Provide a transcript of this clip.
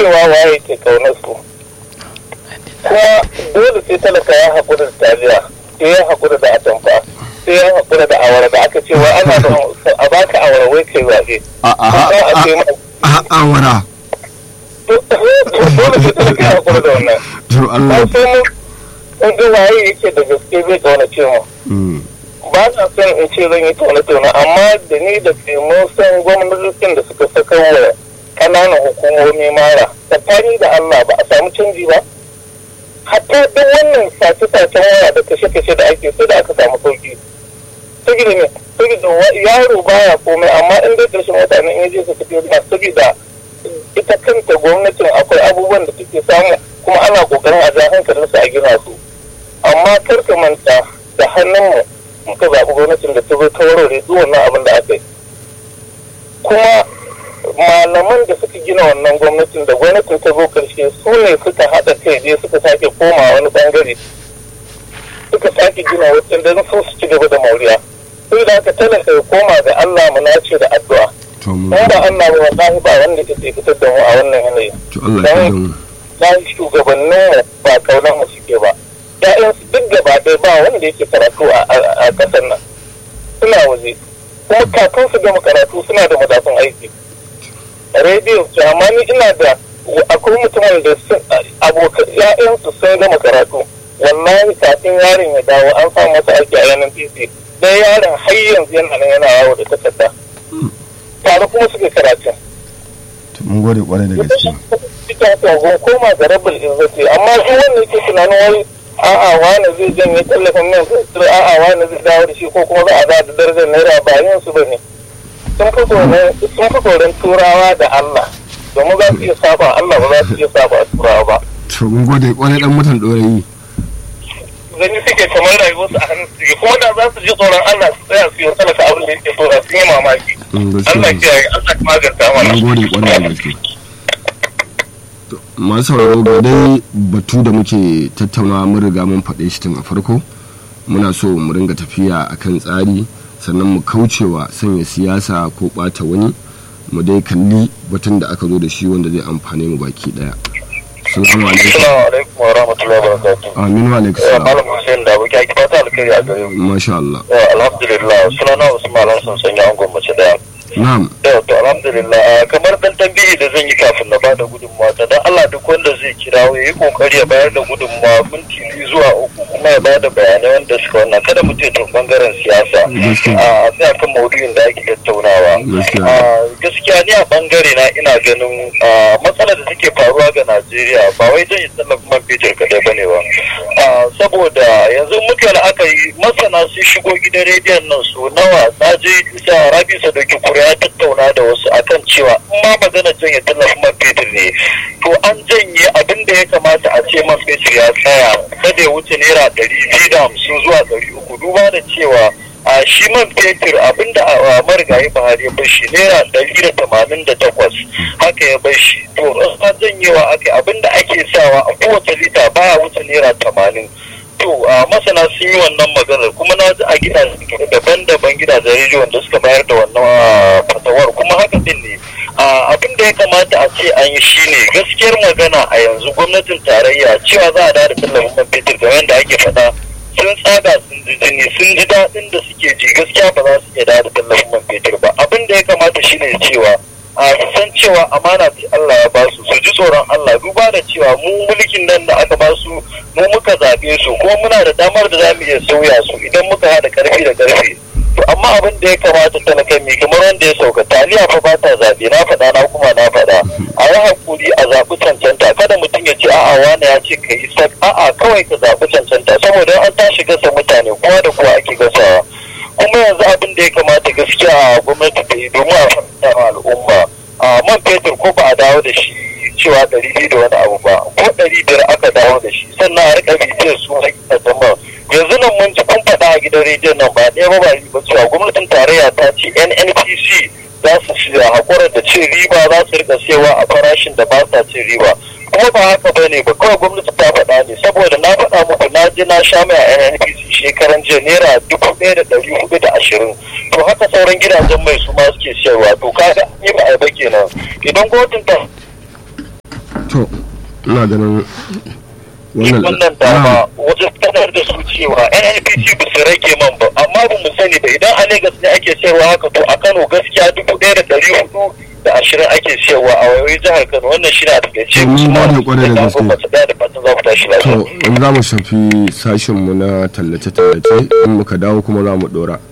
cewa waye ke kaunar su kuma dole sai talaka ya haƙura da taliya sai ya haƙura da atamfa sai ya haƙura da awara da aka ce wai ana da a baka awara wai kai zaɓe a a Kuma a ce ma- a awara dole sai talaka ya haƙura da wannan to Allah ba sai mun in ga waye yake da gaske zai kaunace mu Mm. ba na son in ce zan yi taune-taune amma da ni da ke mun san gwamnatocin da suka saka wa kananan hukumomi mara tsakani da Allah ba a samu canji ba hatta duk wannan sace-sacen waya da kashe-kashe da ake sai da aka samu sauki saboda ne saboda wa- yaro baya komai amma in dai ƙarshen mutane in yaje su tafi da saboda ita kanta gwamnatin akwai abubuwan da take samu kuma ana kokarin a ja hankalinsu a gina su amma kar ka manta da hannunmu muka zaɓi gwamnatin da ta zo ta warware duk wannan abin da aka yi kuma malaman da suka gina wannan gwamnatin da gwamnatin ta zo karshe su ne suka haɗa kai je suka sake koma wani bangare suka sake gina wancan don su su ci gaba da mauriya sai da aka talaka ya koma ga Allah mu nace da addu'a to mun in ba Allah ba wallahi ba wanda ke fitar da mu a wannan yanayi to Allah ya Dan- mu dan shugabannin mu ba kaunar mu suke ba ƴaƴansu duk gaba ɗaya ba wanda yake karatu a- a a ƙasar nan suna waje kuma kafin su gama karatu suna da madafin aiki rediyo ce amma ni ina da akwai mutumin da sun abokan ƴaƴansu sun gama karatu wallahi kafin yaron ya dawo an samu masa aiki a yanar titi dai yaron har yanzu yana nan yana yawo da takarda tare kuma suke karatu to mun gode kwarai da gaske ita tsohon koma ga rabin izzati amma shi wanda yake tunanin wai a'a wani zai janye tallafin nan sai a'a wani zai dawo da shi ko kuma za a dawo da darajar naira ba yin su bane sun fi tsoron sun fi tsoron turawa da Allah domin za su iya saba Allah ba za su iya saba turawa ba to mun gode kwarai dan mutan dorayi gani suke kamar rayuwarsu a hannun su kuma da za su ji tsoron Allah su tsaya su yi talaka abin da yake so da sun yi mamaki Mm, Allah gaskiya kiyaye Allah ya maganta mana mun gode kwarai da gaske To, masu sauraro ga dai batu da muke tattaunawa mun riga mun faɗe shi tun a farko muna so mu ringa tafiya akan tsari sannan mu kaucewa sanya siyasa ko ɓata wani mu dai kalli batun da aka zo da shi wanda zai amfane mu baki daya salamu alaikum Assalamu alaikum wa rahmatullahi wa barakatuh aminu wa alaikum Eh, salam Malam Hussein da aboki ake fata alkhairi a gare mu masha Allah Eh, alhamdulillah sunana Usman Hassan sanya angon mace daya na'am yau to alhamdulillah ah, kamar dan tambayi da zan yi kafin na bada gudunmawa ta dan Allah duk wanda zai kirawo ya yi kokari ya bayar da gudunmawa minti biyu zuwa uku kuma ya bada bayanai wanda suka wannan kada mutum ya tafi bangaren siyasa Gaskiya. a sai akan maudu'in da ake tattaunawa Gaskiya. Ah, gaskiya ni a bangare na ina ganin ah, matsalar da take faruwa ga Najeriya ba wai zan yi tallafin man fetur kadai bane ba Ah, saboda yanzu muka la'akari masana sun shigo gidan rediyon nan su nawa na je isa rabi sadoki kura ya tattauna da wasu akan cewa in ma magana janye tallafin man fetur ne to an janye abin da ya kamata a ce man fetur ya tsaya kada ya wuce naira ɗari biyu da hamsin zuwa ɗari uku duba da cewa a shi man fetur abinda a marigayi buhari ya bar shi naira ɗari da tamanin da takwas haka ya bar shi to an janyewa ake abinda ake sawa a kowace lita baya wuce naira tamanin to a masana sun yi wannan maganar kuma na ji a gidajen daban-daban gidajen rediyon da suka bayar da wannan ah, fatawar kuma haka din ne Ah, abin da ya kamata a ce an yi shine gaskiyar magana a yanzu gwamnatin tarayya cewa za a da tallafin man fetur game yadda ake faɗa sun tsaga sun ji jini sun ji daɗin da suke ji gaskiya ba za su iya da tallafin man fetur ba abin da ya kamata shine cewa a su san cewa amana ce Allah ya ba su su ji tsoron Allah duba da cewa mu mulkin nan da aka ba su mu muka zaɓe su kuma muna da damar da za mu iya sauya su idan muka haɗa ƙarfi da ƙarfi to amma abin da ya kamata talaka mai kamar wanda ya sauka taliya fa ba ta zaɓe na faɗa na kuma na faɗa a yi hakuri a zaɓi cancanta kada mutum ya ce a'a wani ya ce ka yi sak a'a kawai ka zaɓi cancanta saboda an tashi gasa mutane kowa da kowa ake gasawa kuma yanzu abin da ya kamata gaskiya a gwamnati ta yi domin a fahimta ma al'umma a man fetur ko ba a dawo da shi cewa ɗari biyu da wani abu ba ko ɗari biyar aka dawo da shi sannan a riƙa bibiyar su a jama'a yanzu nan mun ji kun faɗa a gidan rediyon nan ba ɗaya ba ba biyu ba cewa gwamnatin tarayya ta ce nnpc za su shirya haƙura da cin riba za su rika siyawa a farashin da ba sa cin riba kuma ba haka ba ne ba kawai gwamnati ta faɗa ne saboda na faɗa muku na je na sha mai a nnpc shekaran jiya naira dubu ɗaya da ɗari hudu da ashirin to haka sauran gidajen mai su ma suke siyarwa to kaga ni ba a yi ba kenan idan gwamnatin ta to ina ganin wannan wannan dama wajen sanar da su cewa nnpc ba su rage man ba amma ba mu sani ba idan a lagos ne ake sayarwa haka to a kano gaskiya dubu ɗaya da ɗari hudu da ashirin ake sayarwa a wayoyin jihar kano wannan shi na da gaske To, mun gode kwarai da gaske. ɗaya da fatan za ku tashi lafiya to in za mu shafi sashenmu na tallace-tallace in muka dawo kuma za mu dora